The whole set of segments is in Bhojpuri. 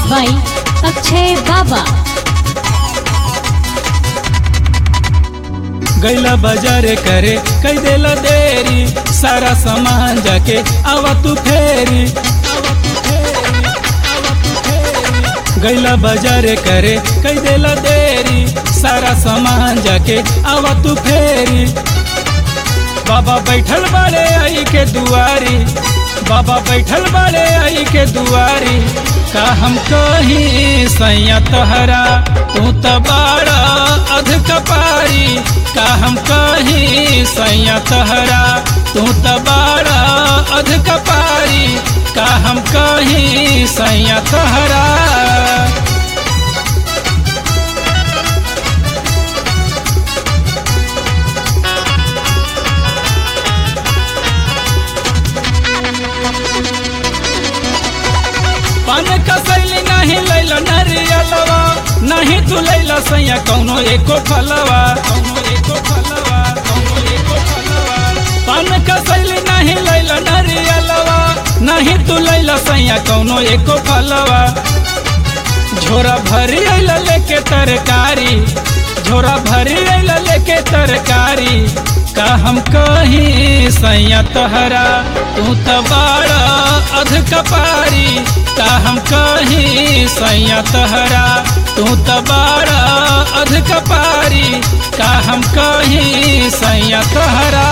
by Akshay Baba. गैला बाजारे करे कई देला देरी सारा सामान जाके आवा तू फेरी गैला बाजारे करे कई देला देरी सारा सामान जाके आवा तू फेरी बाबा बैठल बाड़े आई के दुआरी बाबा बैठल बाड़े आई के दुआरी का हम कहीं सैया तोहरा तू तो बाड़ा अध कपारी का हम कहीं सैया तोहरा तू तो बाड़ा अध कपारी का हम कहीं सैया तोहरा पान कसैली नहीं लैला नरियलवा नहीं तू लैला सैया कौनो एको फलवा कौनो एको फलवा कौनो एको फलवा पान कसैली नहीं लैला नरियलवा नहीं तू लैला सैया कौनो एको फलवा झोरा भरी अइला लेके तरकारी झोरा भरी अइला लेके तरकारी का हम कहीं सैया तोहरा तू तो बाड़ा अध कपारी का हम कहीं सैया तोहरा तू तो बाड़ा अध कपारी का हम कहीं सैया तोहरा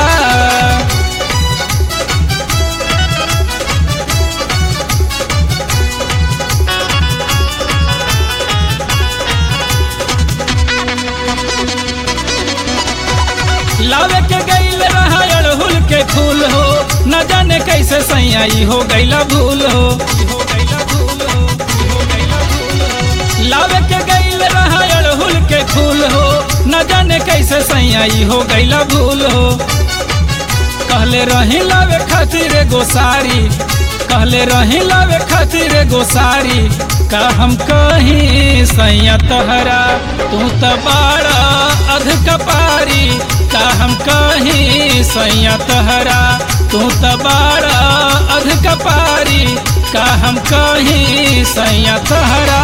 लावे के गईल रहा अड़हुल के फूल हो न जाने कैसे सैयाई हो गईला भूल हो हो गईला भूल हो, हो गईला भूल हो। लावे के गईल रहा अड़हुल के फूल हो न जाने कैसे सैयाई हो गईला भूल हो कहले रही लावे खातिर गोसारी कहले रही लावे खातिर गोसारी का हम कहीं सैया तोहरा तू तो बाड़ा अध कपारी का हम कहीं सैया तोहरा तू तो बाड़ा अध कपारी का हम कहीं सैया तोहरा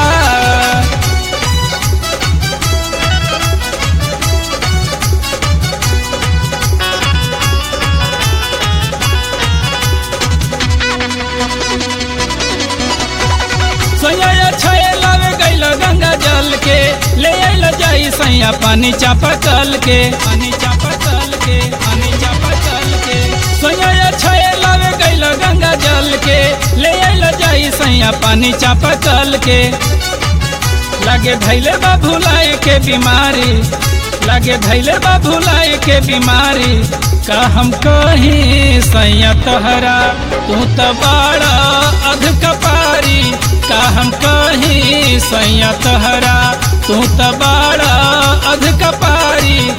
सैया छे लावे गैल गंगा जल के ले आइल जाई सैया पानी चापा कल के पानी चापा कल के पानी चापा कल के सैया छे लावे गैल गंगा जल के ले आइल जाई सैया पानी चापा कल के लागे धैले बा भुलाए के बीमारी लागे धैले बा भुलाए के बीमारी का हम कहीं सैया तोहरा तू तो बाड़ा अध कपारी का हम कहीं सैया तोहरा तू तो